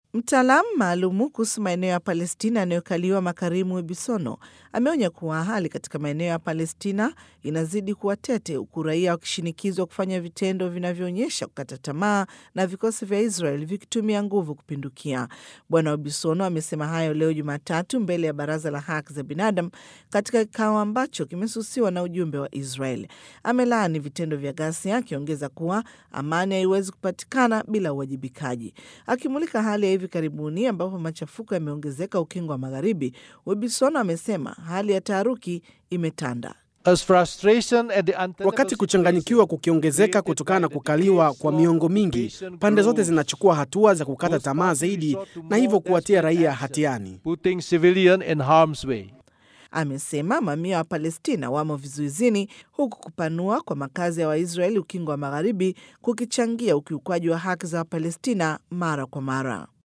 Mtaalamu maalumu kuhusu maeneo ya Palestina yanayokaliwa Makarimu Webisono ameonya kuwa hali katika maeneo ya Palestina inazidi kuwa tete, huku raia wakishinikizwa kufanya vitendo vinavyoonyesha kukata tamaa na vikosi vya Israel vikitumia nguvu kupindukia. Bwana Webisono amesema hayo leo Jumatatu mbele ya Baraza la Haki za Binadamu katika kikao ambacho kimesusiwa na ujumbe wa Israel. Amelaani vitendo vya ghasia, akiongeza kuwa amani haiwezi kupatikana bila uwajibikaji. Akimulika hali ya hivi karibuni ambapo machafuko yameongezeka ukingo wa Magharibi, Webisono amesema hali ya taharuki imetanda. Wakati kuchanganyikiwa kukiongezeka kutokana na kukaliwa kwa miongo mingi, pande zote zinachukua hatua za kukata tamaa zaidi na hivyo kuwatia raia hatiani. Amesema mamia wa Palestina wamo vizuizini huku kupanua kwa makazi ya Waisraeli ukingo wa Magharibi kukichangia ukiukwaji wa haki za Wapalestina mara kwa mara.